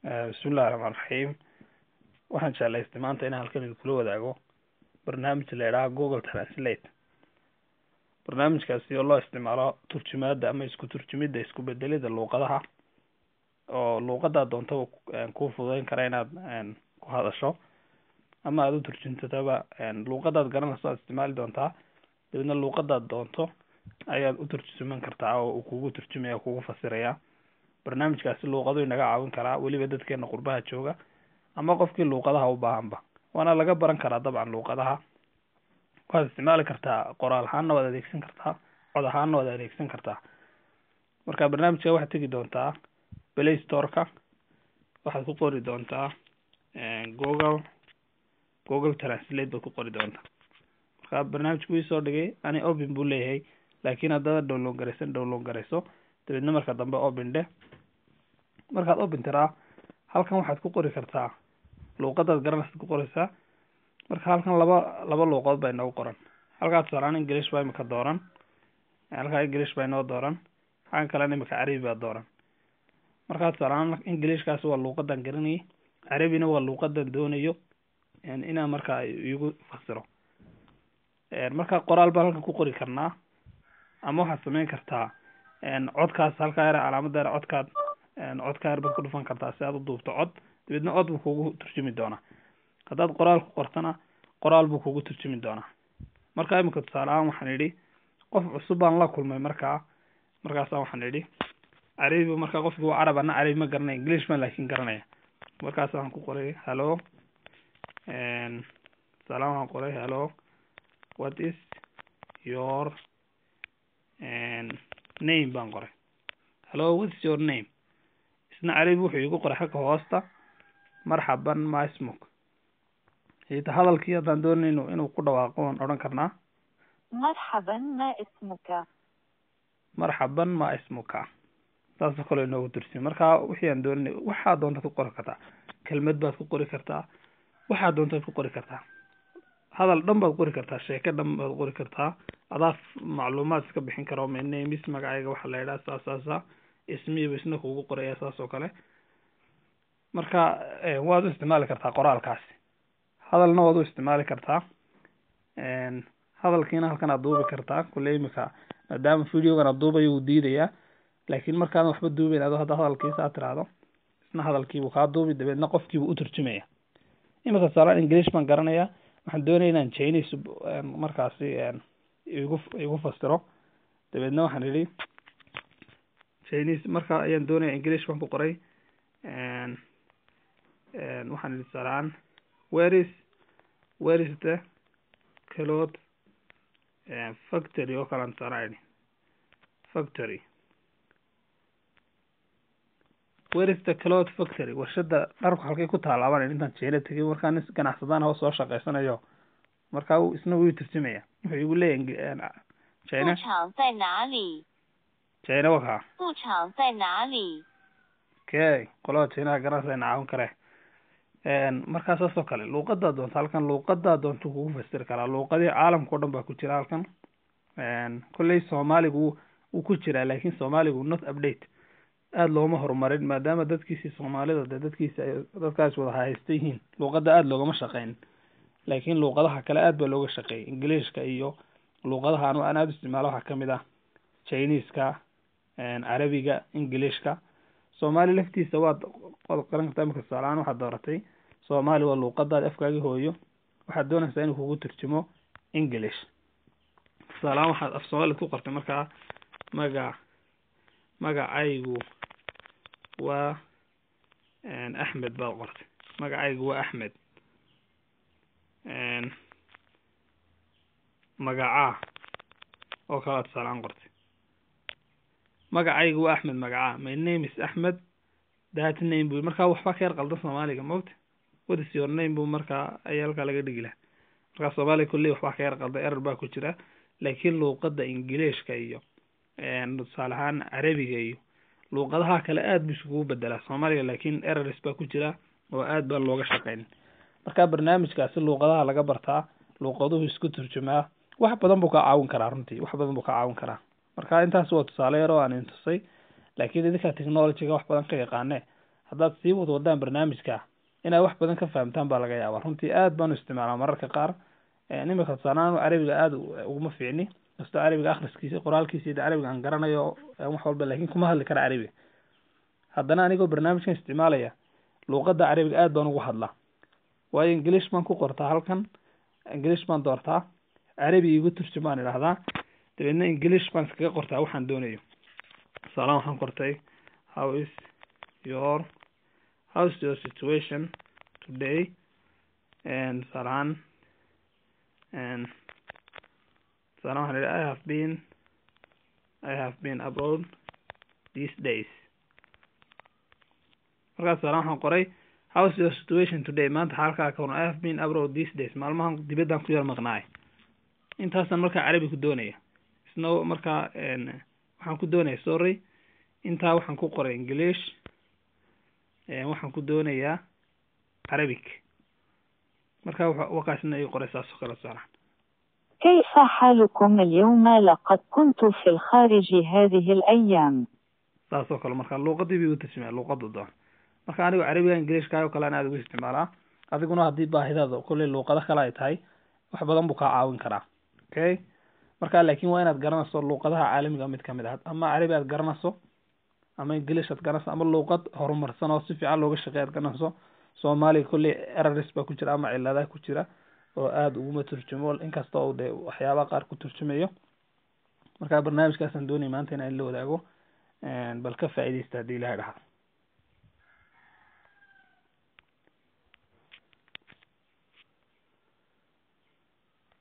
bismillahi raxmaan raxiim waxaan jeclaystay maanta inaan halkan idinkula wadaago barnaamij la idhaha google translate barnaamijkaasi oo loo isticmaalo turjumaada ama isku turjumidda isku bedelida luuqadaha oo luuqadaa doontaba kuu fududeyn kara inaad ku hadasho ama aada u turjuntataba luuqadaad garanayso aad isticmaali doontaa dabeedna luuqadaad doonto ayaad u turjuman kartaa oo uu kugu turjumaya kugu fasiraya barnaamijkaasi luuqadu inaga caawin karaa weliba dadkeena qurbaha jooga ama qofkii luuqadaha u baahanba waana laga baran karaa dabcan luuqadaha waxaad isticmaali kartaa qoraal ahaanna waad adeegsan kartaa cod ahaanna waad adeegsan kartaa marka barnaamijka waxaad tegi doontaa play storeka waxaad ku qori doontaa google google translate baad ku qori doontaa marka barnaamijku ii soo dhigay ani open buu leeyahay laakiin haddaad download garaysan download garayso dabeedna marka dambe open dhe markaad open tiraa halkan waxaad ku qori kartaa luuqadaad garanaysaad ku qoraysaa marka halkan laba laba luuqadood baa inoogu qoran halkaa tusaalaan english baa imika dooran halkaa english baa inoo dooran xagan kalena imika carabi baa dooran markaa tusaalaan englishkaasi waa luuqadan garanayay carabina waa luuqadan doonayo inaan markaa igu fasiro marka qoraal baan halkan ku qori karnaa ama waxaad sameyn kartaa codkaas halkaa yar calaamada yar codkaad codka yar baad ku dhufan kartaa si aad u duubto cod dabeedna cod buu kugu turjumi doonaa haddaad qoraal ku qortana qoraal buu kugu turjumi doonaa marka imika tusaale ahaan waxaan idhi qof cusub baan la kulmay markaa markaasa waxaan idhi carabi markaa qofki waa carab ana carabi ma garanaya english baan laakin garanaya markaas waxaan ku qoray hallo tusaale ahaan waxaan qoray hallo what is your name baan qoray hallo what is your name isna carabi wuxuu igu qoray xagga hoosta marxaban ma ismuk hita hadalkii haddaan doonayno inuu ku dhawaaqo waan odhan karnaa مرحبا ما اسمك marxaban ma ismuka saasoo kale inoogu tursi marka wixii aan doonanay waxaa doontaad ku qori kartaa kelmad baad ku qori kartaa waxaa doontaad ku qori kartaa hadal dhan baad qori kartaa sheeke dhan baad qori kartaa adaa macluumaad iska bixin karo mnamis magacayga waxaa la yidhaha saas saasa ismiiba isna kugu qoraya saas oo kale marka waad u isticmaali kartaa qoraalkaasi hadalna waad u isticmaali kartaa hadalkiina halkan aad duubi kartaa kule imika maadaama videogan aad duubayo wuu diidayaa laakiin markaadan waxba duubeyn ado hadda hadalkiisa aad tiraahdo isna hadalkiibuu kaa duubi dabeedna qofkiibuu u turjumaya imika tusaalaan english baan garanaya waxaan doonaya inaan chinese markaasi igu igu fasiro dabeedna waxaan idhi chinese marka ayaan doonaya english baan ku qoray waxaan idhi tusaalaan where is where is the cloth factory oo kale tusaalaan idhi factory where is the cloth factory warshada dharku halkay ku taalaabaan intaan jeena tegay markaa nin ganacsadaan oo soo shaqaysanayo markaa isna wuu turjumaya wuxuu igu leeyahay china 布场在哪里？ china wakaa 布场在哪里？ okay qolada chinaha garanaysa ina caawin kare markaa saas oo kale luuqadaa doonta halkan luuqadaa doonta kugu fasiri karaa luuqadii caalamka o dhan baa ku jira halkan kolley soomaaligu wuu ku jiraa laakin soomaaligu not update aada looma horumarin maadaama dadkiisii soomaalida de dadkiisi ay dadkaas wada haysta yihiin luuqada aada loogama shaqeyn laakiin luuqadaha kale aad baa looga shaqeeyay ingiliishka iyo luuqadaha anu aan aada u isticmaalo waxaa kamid ah chineska carabiga ingiliishka soomaali laftiisa waad waad qaran kartaa imika tusaalahaan waxaad dooratay soomaali waa luuqadaad afkaagi hooyo waxaad doonaysaa inuu kugu turjumo english tusaalahaan waxaad af soomaalid ku qortay markaa magac magacaygu waa axmed baad qortay magacaygu waa axmed magacaa oo kala tusaalaan qortay magacaygu waa axmed magacaa my name is axmed that name bu markaa waxba ka yar qaldan soomaaliga mogta what is your name bu markaa ayaa halkaa laga dhigi laha markaa soomaaliga kulley waxbaa ka yar qaldan erer baa ku jira laakiin luuqada ingiliishka iyo tusaale ahaan carabiga iyo luuqadaha kale aad bu iskugu bedelaa soomaaliga laakiin errors baa ku jira oo aad baan looga shaqeyn marka barnaamijkaasi luuqadaha laga bartaa luuqaduhu isku turjumaa wax badan buu ka caawin karaa runtii wax badan buu ka caawin karaa marka intaas waa tusaale yar oo aan intusay laakiin idinka technologyga wax badan ka yaqaane haddaad sii wad wadaan barnaamijka inaad wax badan ka fahamtaan baa laga yaabaa runtii aad baan u isticmaalaa mararka qaar imika tusaalahaan carabiga aada uguma fiicni kastoo carabiga akhriskiisa qoraalkiisa iyo carabiga aan garanayo wax walba laakin kuma hadli kara carabiga haddana anigoo barnaamijkan isticmaalaya luuqadda carabiga aad baan ugu hadlaa waayo ingilish baan ku qortaa halkan ingilish baan doortaa carabi igu turjumaan idhahdaa dabeedna ingilish baan iskaga qortaa waxaan doonayo tusaalahan waxaan qortay how is your how is your situation today and tusaalahaan and tusaalahan waxaan idhi i have been i have been abroad these days markaas tusaalahan waxaan qoray how is your situation today maanta xaalkaa ka waran i have been abroad these days maalmahan dibaddaan ku yar maqnaay intaasaan markaa carabi ku doonaya isna markaa waxaan ku doonaya sorry intaa waxaan ku qoray english waxaan ku doonayaa carabic marka wakaasna ii qoray saas oo kale tusaalahan كيف حالكم اليوم لقد كنت في الخارج هذه الأيام saas oo kale marka luuqadii bay utarjumaya luuqada doon marka anigo carabiga ingiliishka oo kale an aada ugu isticmaalaa adiguna haddii baahidaada kolley luuqado kale ay tahay wax badan buu kaa caawin karaa okay marka laakin waa inaad garanayso luuqadaha caalamiga mid kamid ah ama carabi aad garanayso ama ingilish aad garanayso ama luuqad horumarsan oo si fiican looga shaqey aad garanayso soomaaliga kolley eraris baa ku jira ama ciladaha ku jira oo aada uguma turjumo inkasta oo de waxyaabaha qaar ku turjumayo marka barnaamijkaasaan doonay maanta inaan la wadaago bal ka faaideysta haddii ilahay dhahaa